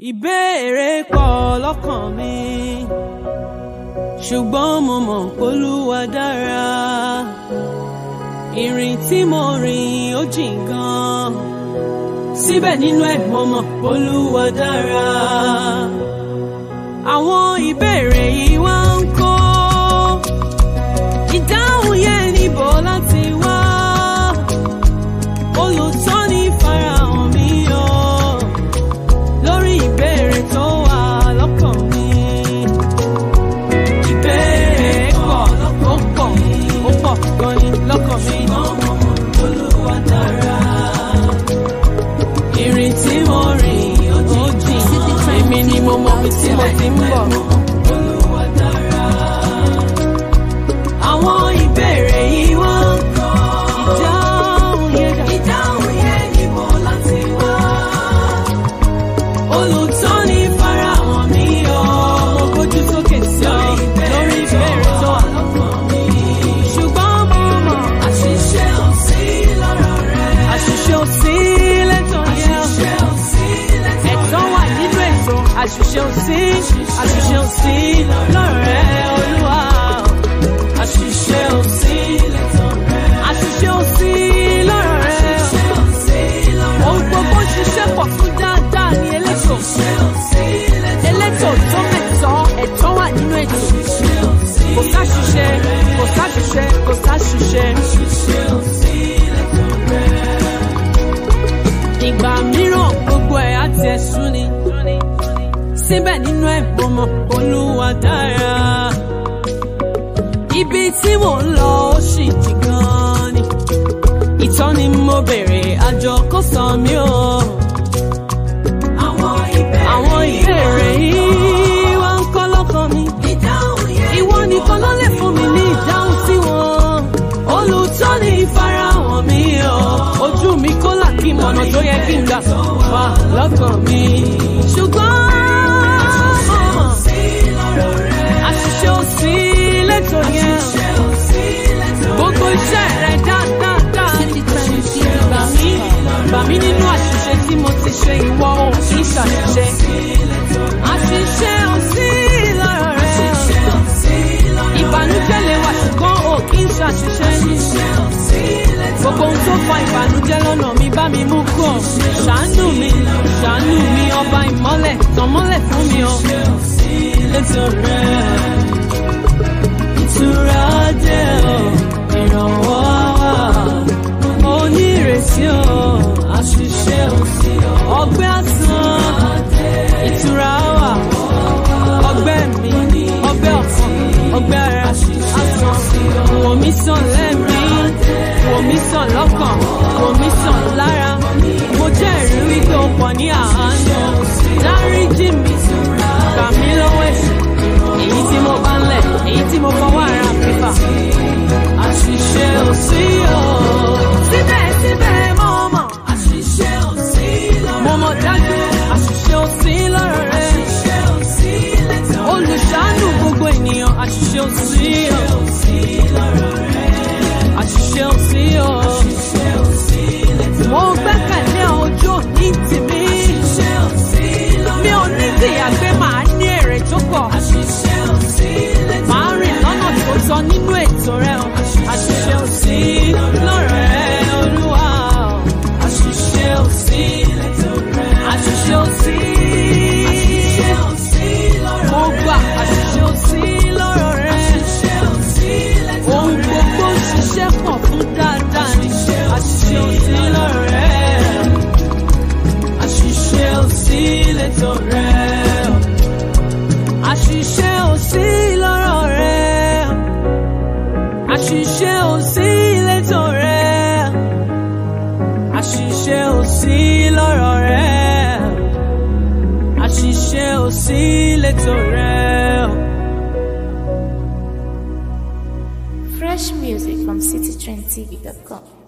ìbéèrè pọ̀ lọ́kàn mi ṣùgbọ́n mo mọ̀ p'Olúwa dára ìrìn tí mo rìn ó jìn gan síbẹ̀ nínú ẹ̀ mo mọ̀ p'Olúwa dára àwọn ìbéèrè yìí wá ń kó ìdáhùn yẹn níbo láti wá olùtọ́ni farahàn mi o lórí ìbéèrè tó wà lọ́kàn mi. Ìbéèrè pọ̀ ó pọ̀ ó pọ̀ gan ni lọ́kàn mi. Olúwa dára. Ìrìn tí mo rìn ó jìn. Èmi ni mo mọ ibi tí mo ti ń bọ̀. Olúwa dára. Àwọn ìbéèrè yìí wá ń kọ́. Ìdáhùn yẹn dà. Ìdáhùn yẹn níbo láti wá olùtọ́ni farahàn mi o. mo gbójú sókè sí ọ lórí ìbéèrè tó wà lọ́kàn mi. ṣùgbọ́n mo mọ̀ àṣìṣe ò sí lọ́rọ̀ rẹ. àṣìṣe ò sí lẹ́tọ̀ yẹn. àṣìṣe ò sí lẹ́tọ̀ rẹ. ẹ̀tọ́ wà nínú ètò àṣìṣe ò sí. àṣìṣe ò sí lọ́rọ̀ rẹ olúwa. àṣìṣe ò sí lẹ́tọ̀ rẹ. àṣìṣe ò sí lọ́rọ̀ rẹ. àṣìṣe ò sí lọ́rọ̀ rẹ. ohun gbogbo ṣiṣẹ́ pọ̀ fún dáadáa ní elétò. elétò tó mẹ́tọ́ ẹ̀tọ́ wà nínú ètò. kò sáṣìṣe kò sáṣìṣe kò sáṣìṣe. ìgbà mìíràn gbogbo ẹ̀ á tiẹ̀ sú ni. síbẹ̀ nínú ẹ̀ mo mọ̀ Olúwa dára. ibi tí mò ń lọ ó sì jì gan ni. ìtọ́ni mo béèrè àjọ kò sọ mí o. Àwọn ìbéèrè yìí wá ń kọ́ lọ́kàn mi. Ìwọ nìkan ló lè fún mi ní ìdáhùn sí wọn. Olùtọ́ni ìfarahàn mi o. Ojú mi kó là kí mọ̀nà tó yẹ kí n gbà wá lọ́kàn mi. Ṣùgbọ́n àṣìṣe ò sí lẹ́tọ̀ yẹn. Gbogbo iṣẹ́ rẹ̀ dáadáa ní tẹ̀sí gbà mí. Gbà mí nínú àṣìṣe tí mo ti ṣe ìwọ ò kì í ṣàṣìṣe. Àṣìṣe ò sí lọ́rọ̀ rẹ̀. Ìbànújẹ́ lè wà ṣùgbọ́n ò kì í ṣàṣìṣe. Gbogbo ohun tó fa ìbànújẹ́ lọ́nà mi bá mi mú kú ọ̀. Ṣàánú mi, ṣàánú mi, ọba ìmọ́lẹ̀, tàn mọ́lẹ̀ fún mi o. Ètò rẹ̀ ìtura dé o, ìrànwọ́ wà. Mo ní ìrètí o, àṣìṣe ò sí o. Ọgbẹ́ àtàn, ìtura wà. Ọgbẹ́ mi, ọgbẹ́ ọ̀kan, ọgbẹ́ ara àtàn. Wò mí sàn lẹ́mí, wò mí sàn lọ́kàn, wò mí sàn lára. Mo jẹ́rìí wípé o pọ̀ ní àánú. Dáríjì mi, gbà mí lọ́wọ́ ẹ̀ṣẹ̀. Èyí tí mo bá ń lẹ̀, èyí tí mo fọwọ́ ara mi fà. Àṣìṣe ò sí o. Síbẹ̀síbẹ̀ mo mọ̀. Àṣìṣe ò sí lọ́rọ̀ rẹ̀. Mo mọ̀ dájú. Àṣìṣe ò sí lọ́rọ̀ rẹ̀. Àṣìṣe ò sí lẹ́tọ̀ rẹ̀. Olùṣàánú gbogbo ènìyàn. Àṣìṣe ò sí o. Àṣìṣe ò sí lọ́rọ̀ rẹ̀. Àṣìṣe ò sí o. Àṣìṣe ò sí lẹ́tọ̀ rẹ̀. Mo gbẹ́kẹ̀lé ojú ní tèmi. Àṣìṣe ò sí lọ́rọ̀ rẹ̀. Mi ò ní tìyà pé màá ní èrè tó pọ̀. Àṣìṣe ò sí lẹ́tọ̀ rẹ̀. Màá rìn lọ́nà tó tọ́ nínú ètò rẹ̀ o. Àṣìṣe ò sí lọ́rọ̀ rẹ̀ Olúwa o. Àṣìṣe ò sí lẹ́tọ̀ rẹ̀. Àṣìṣe ò sí. Àṣìṣe ò sí lọ́rọ̀ rẹ̀. Mo gbà àṣìṣe ò sí lọ́rọ̀ rẹ̀. Àṣìṣe ò sí lẹ́tọ̀ rẹ̀. Ohun gbogbo ń ṣiṣẹ́ pọ̀ fún dáadáa ni. Àṣìṣe ò sí lọ́rọ̀ rẹ̀. Àṣìṣe ò sí lẹ́tọ̀ rẹ̀. Àṣìṣe ò sí lọ́rọ̀ rẹ̀. Àṣìṣe ò sí lẹ́tọ̀ rẹ̀. Àṣìṣe ò sí lọ́rọ̀ rẹ̀. Àṣìṣe ò sí lẹ́tọ̀ rẹ̀. Fresh music from citytrendtv.com.